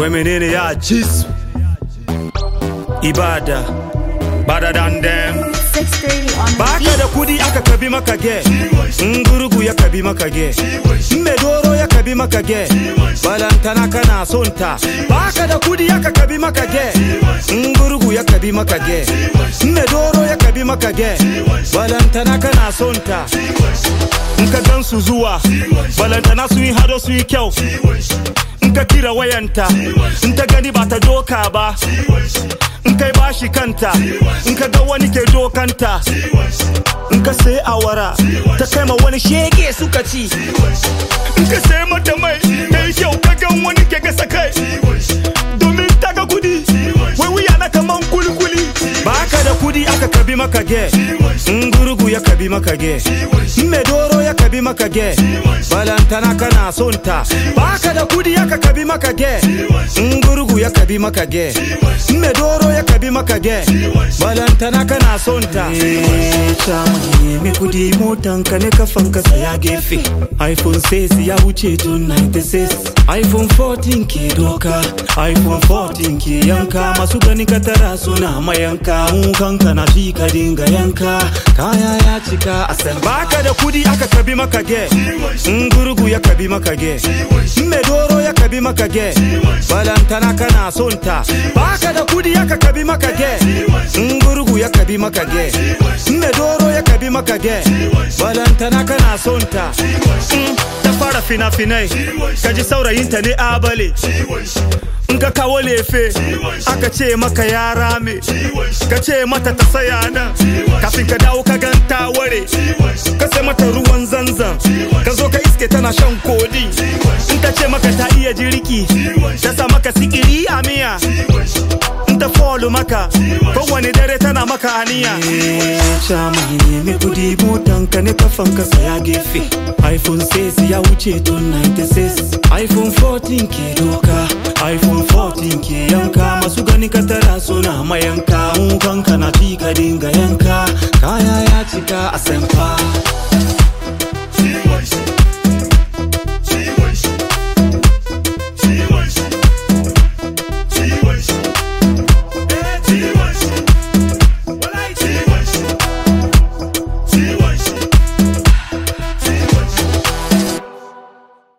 wai menene ya ci su ibada bada dan dem 630 on the baka beat. da kudi aka kabi maka ge in gurgu ya kabi maka ge in mai doro ya kabi maka ge balantana kana son ta baka da kudi aka kabi maka ge in gurgu ya kabi maka ge in mai doro ya kabi maka ge balantana kana son ta in ka gan su zuwa balantana su yi hado su yi kyau in ka kira wayanta in ta gani ba ta doka ba in kai bashi kanta in ka ga wani ke dokanta in ka sai awara ta kai ma wani shege suka ci in ka sai mata mai ta yi kyau ka gan wani ke gasa kai domin ta ga kudi wai wuya na kaman kulikuli ba ka da kudi aka kabi maka ge in gurgu ya kabi maka ge in mai doro ya kabi maka ge balantana kana son ta ba ka da kudi aka kabi maka ge in gurgu ya kabi maka ge in mai doro ya kabi maka ge balantana kana son ta nemi kudi motan ka ne kafan ka saya gefe iphone 6 ya wuce tun 96 iphone 14 ke doka iphone 14 ke yanka masu gani ka tara suna mayanka mu kanka na fi ka dinga yanka kaya ya cika a san baka da kudi aka kabi maka ge in gurgu ya kabi maka ge in mai doro ya kabi maka ge balantana kana son ta baka da kudi aka kabi maka ge in gurgu ya kabi maka ge in mai doro ya kabi maka ge balantana kana son ta Mm, ta fara fina-finai ka ji saurayinta ne abale in ka kawo lefe aka ce maka ya rame ka ce mata ta saya nan kafin ka dawo ka ganta ware ka sai mata ruwan zanzan ka zo ka iske tana shan kodi in ta ce maka ta iya jiriki ta sa maka sikiri a miya in ta folu maka kowane dare tana maka aniya Chama nemi kudi motan ka ne kafan ka saya gefe iphone 6 ya wuce tun 96 iphone 14 ke doka iphone 14 ke yanka masu gani ka tara suna mayanka mu kanka na fi ka dinga yanka kaya ya cika a semfa